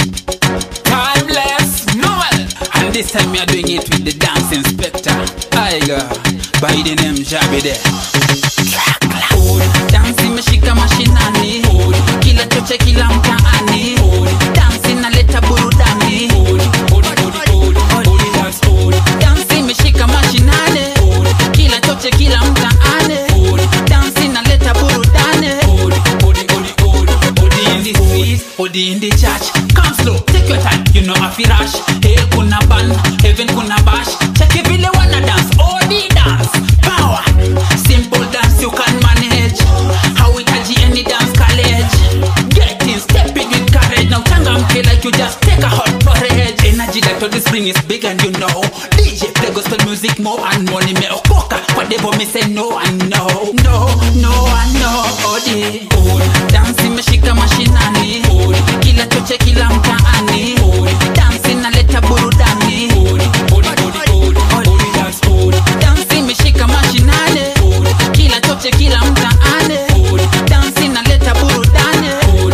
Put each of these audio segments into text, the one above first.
Timeless Noel. And this time we are doing it with the dance inspector. Aiga, by the name Jabide. Dansi imeshika mashinani, kila choche, kila mtaani. Dansi inaleta burudani. Dansi imeshika mashinani, kila choche, kila mtaani. Dansi inaleta burudani. Odi in the street, odi in the church. Come slow, take your time, you know afi rush. Hell kuna ban, heaven kuna bash. Check it vile wanna dance, odi dance. Power, simple dance you can manage. Hauhitaji any dance college. Get in, step in with courage. Now changamke like you just take a hot porridge. Energy that all the spring is big and you know. DJ play gospel music more and more. Nimeokoka, whatever me say no and no. No, no and no. Odi, dance imeshika mashinani. Kila choche, kila mtaani. Dance inaleta burudani. Dance imeshika mashinani. Kila choche, kila mtaani. Dance inaleta burudani.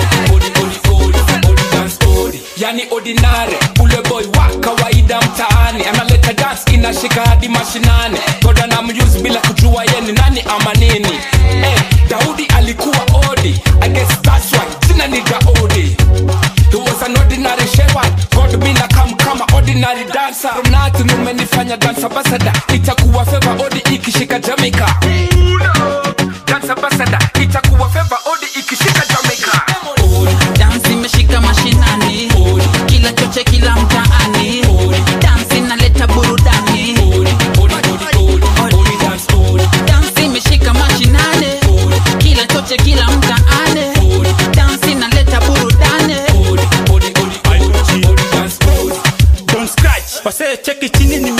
yani ordinary ule boy wa kawaida mtaani analeta dance inashika hadi mashinani goda na muse bila kujua ye ni nani ama nini eh, daudi alikuwa odi I guess that's why jina ni daudi He was an ordinary shepherd God mina kam kama ordinary dancer From nothing umenifanya dance ambassador itakuwa favor odi ikishika Jamaica Dance ambassador itakuwa favor odi ikishika Jamaica Dance imeshika mashinani. Kila choche, kila mtaani. Dance inaleta burudani. Dance imeshika mashinani. Kila choche, kila mtaani. Dance inaleta burudani. Don't scratch, wase cheki chini ni